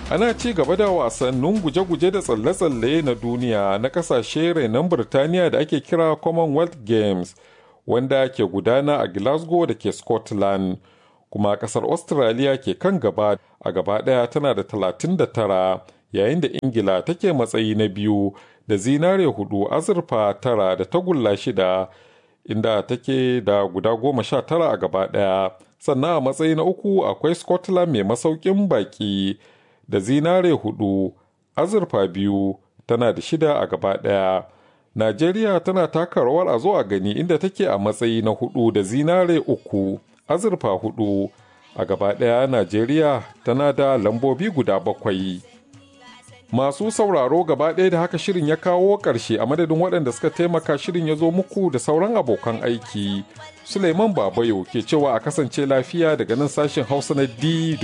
ana ci gaba da wasannin guje-guje da tsalle-tsalle na duniya na kasashe renon Birtaniya da ake kira Commonwealth Games wanda ke gudana a Glasgow da ke Scotland. Kuma kasar Australia ke kan gaba a gaba ɗaya tana da 39 yayin da Ingila take matsayi na biyu da zinare hudu azurfa tara da tagulla shida inda take da guda goma sha tara a gaba ɗaya. Sannan a matsayi na uku akwai Scotland mai masaukin baki. da zinare hudu azurfa biyu tana da shida a gaba ɗaya. Najeriya tana taka rawar a zo a gani inda take a matsayi na hudu da zinare uku azurfa hudu a gaba ɗaya Najeriya tana da lambobi guda bakwai. Masu sauraro gaba ɗaya da haka shirin ya kawo ƙarshe a madadin waɗanda suka taimaka shirin ya zo muku da sauran abokan aiki. Suleiman Babayo ke cewa a kasance lafiya daga nan sashen Hausa na D